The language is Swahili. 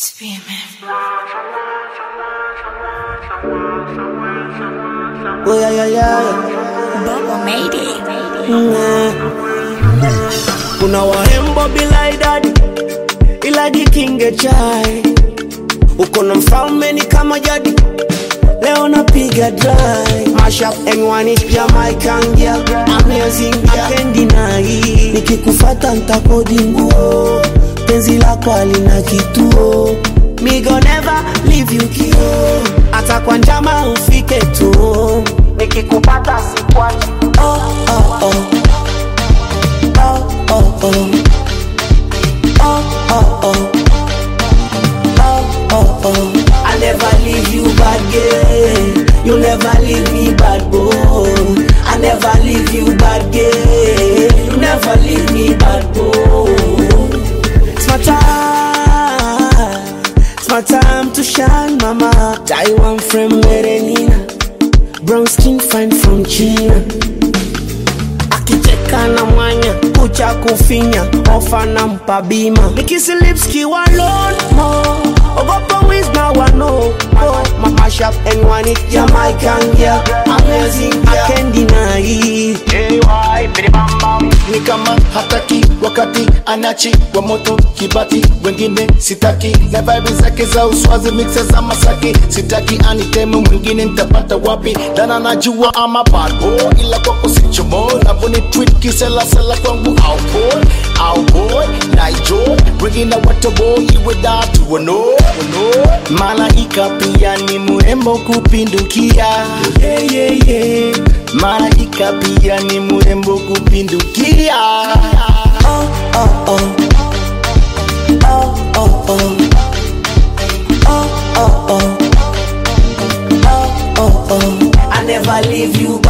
Oh yeah yeah yeah. Bubble made it. Mm. Kuna warembo bila idadi, ila jikinge chai. Uko na mfalme ni kama jadi, leo napiga dry. Mash up and one is Jamaican girl, amazing girl, I can't deny. Nikikufata ntakodi nguo, penzi lako halina kituo. Me go never leave you kio, hata kwa njama ufike tu. Nikikupata sikwachi. Oh, oh, oh. Oh, oh, oh. Oh, oh, oh. Oh, oh, oh. I never leave you bad girl. You never leave me bad boy. I never leave you bad girl. You never leave me bad boy. It's my time. It's my time to shine, mama. Taiwan from Merenina. Brown skin fine from China. akicheka na mwanya kucha kufinya ofa na mpa bima nikisilipski walonmo ogopa wisna wano oh, mamashap and one it jamaican girl amazing girl I can't deny ni kama hataki wakati anachi wa moto kibati wengine sitaki na vibe zake za uswazi mixe za masaki sitaki aniteme mwingine nitapata wapi dana najua ama bad boy ila kwako sichomo navoni tweet kiselasela kwangu au boy au boy naijo wengine watoboy iwe datu wano wano malaika pia ni mrembo kupindukia yeah, yeah, yeah. malaika pia ni mrembo kupindukia oh, oh, oh. Oh, oh, oh. Oh, oh, oh. Oh, oh, oh. I never leave you